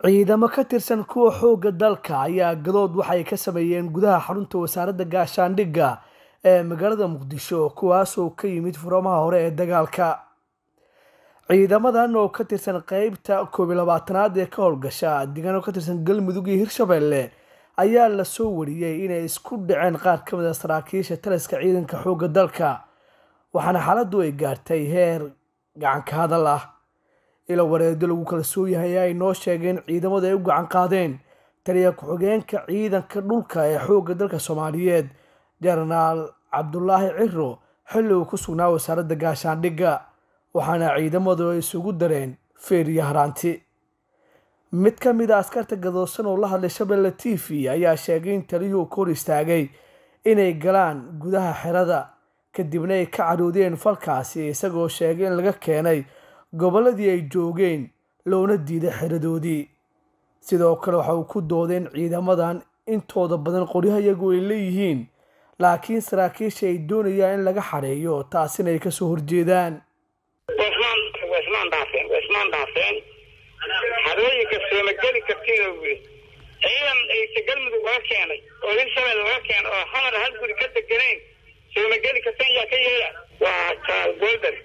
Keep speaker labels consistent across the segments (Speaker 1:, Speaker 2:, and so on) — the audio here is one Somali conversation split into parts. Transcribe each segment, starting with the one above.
Speaker 1: ciidamo ka tirsan kuwa xoogga dalka ayaa gadood waxay ka sameeyeen gudaha xarunta wasaaradda gaashaandhigga ee magaalada muqdisho kuwaasoo ka yimid furamaha hore ee dagaalka ciidamadan oo ka tirsan qeybta koob iyo labaatanaad ee ka howlgasha deegaan oo ka tirsan galmudug iyo hirshabelle ayaa lasoo wariyey inay isku dhaceen qaar ka mid a saraakiisha taliska ciidanka xoogga dalka waxaana xaaladdu ay gaartay heer gacanka hadal ah ila wareedo lagu kala soo yahay ay noo sheegeen ciidamadu ay u gacan qaadeen taliya ku-xigeenka ciidanka dhulka ee xoogga dalka soomaaliyeed jenaraal cabdulaahi ciro xilli uu ku sugnaa wasaaradda gaashaandhigga waxaana ciidamadu ay isugu dareen feer iyo haraanti mid ka mid a askarta gadoosan oo la hadlay shabeelle t v ayaa sheegay in taliyuhu ka hor istaagay inay galaan gudaha xerada kadibna ay ka caroodeen falkaasi isagoo sheegay in laga keenay gobolladii ay joogeen loona diiday xeradoodii sidoo kale waxa uu ku doodeen ciidamadan intooda badan qoryahayagu ay leeyihiin laakiin saraakiisha ay doonayaan in laga xareeyo taasina ay kasoo horjeedaan
Speaker 2: waismaan dhaafeen waismaan dhaafeen xarooyinka soomageli kartida wuri ciidan aysa galmudug laga keenay oo hirshabelle laga keenay oo xamar hal guri ka deganayn soomageli kartan yaa ka yeela waa jaal golder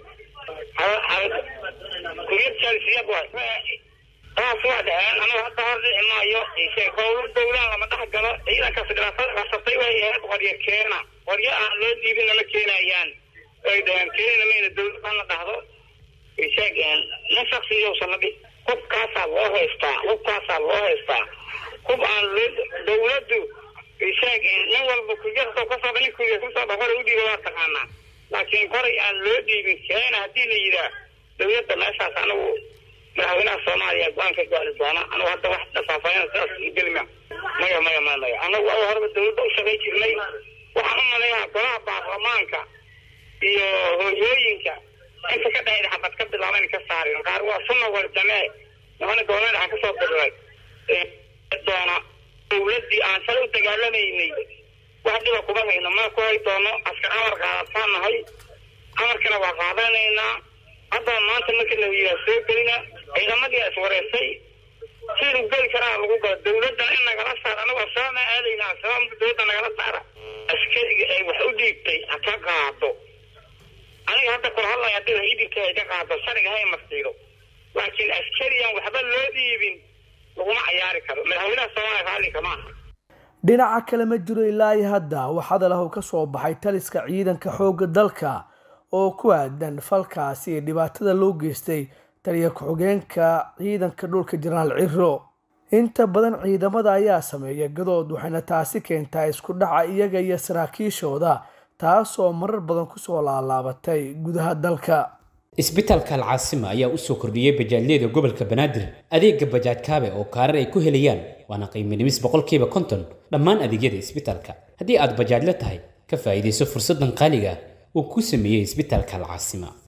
Speaker 2: kuryad jaalisiyaad waay taas waa dhaheen anigu hadda hor dhici maayo howlo dowlaan lama dhex galo ciidankaas dhibaatada qasabtay way ahayd qoryo keena qoryo aan loo diibin lama keenayaan ay dhaheen keenina mayna dowlad la dhahdo sheeg nin shaksiyowsan la dhihi hubkaasaa loo haystaa hubkaasaa loo haystaa hub aan dowladdu sheeg nin walba kuyarto kasoo nin kuya kasoo dhaqora u dhiiba waa taqaanaa laakiin koray aan loo dhiibin keena haddii la yidhaah dowladda meeshaas anigu madaxweynaha soomaaliya go-aanka gaari doona anigu hadda wax dhafaafayana sidaas gelima maya maya maya maya anagu aw horeba dowladda u shaqay jirnay waxaan u malaynaa golaha baarlamaanka iyo hooyooyinka inta ka dhahayda xabad ka bilaaban ka saarin qaar waa sunna warjamee nimana goboleed waxaa kasoo biray doona dowladdii aan shalay u dagaalamaynay wax dhiba kuma hayno mana ku hay doono askar amar qaadataan nahay amarkana waa qaadanaynaa haddaba maanta marka la yiraa soo gelina ciidamadii is wareysay siduu geli karaa lagu galo dowladdana in nagala saar anagu ashaama aadayna ashabaamka dowladda nagala saara askariga ay wax u dhiibtay ha ka qaado aniga hadda kula hadlaya hadii idinka ay ka qaado shariga hay marsiiro laakiin askariyan waxba loo dhiibin laguma cayaari karo madaxweynaha soomaaliya raallinka ma aha
Speaker 1: dhinaca kale ma jiro ilaa iyo hadda wax hadal ah oo ka soo baxay taliska ciidanka xoogga dalka oo ku aadan falkaasi iyo dhibaatada loo geystay taliya ku-xigeenka ciidanka dhulka jenaraal ciro inta badan ciidamada ayaa sameeya gadood waxayna taasi keentaa isku dhaca iyaga iyo saraakiishooda taasoo marar badan kusoo laalaabatay gudaha dalka
Speaker 3: isbitaalka alcaasima ayaa u soo kordhiyey bajaajyada gobolka banaadir adeega bajaaj kaabe oo kaarar ay ku helayaan waana qiiminimis boqolkiiba konton dhammaan adeegyada isbitaalka haddii aad bajaajla tahay ka faa'iidayso fursaddan qaaliga ah uu ku sameeyey isbitaalka alcaasima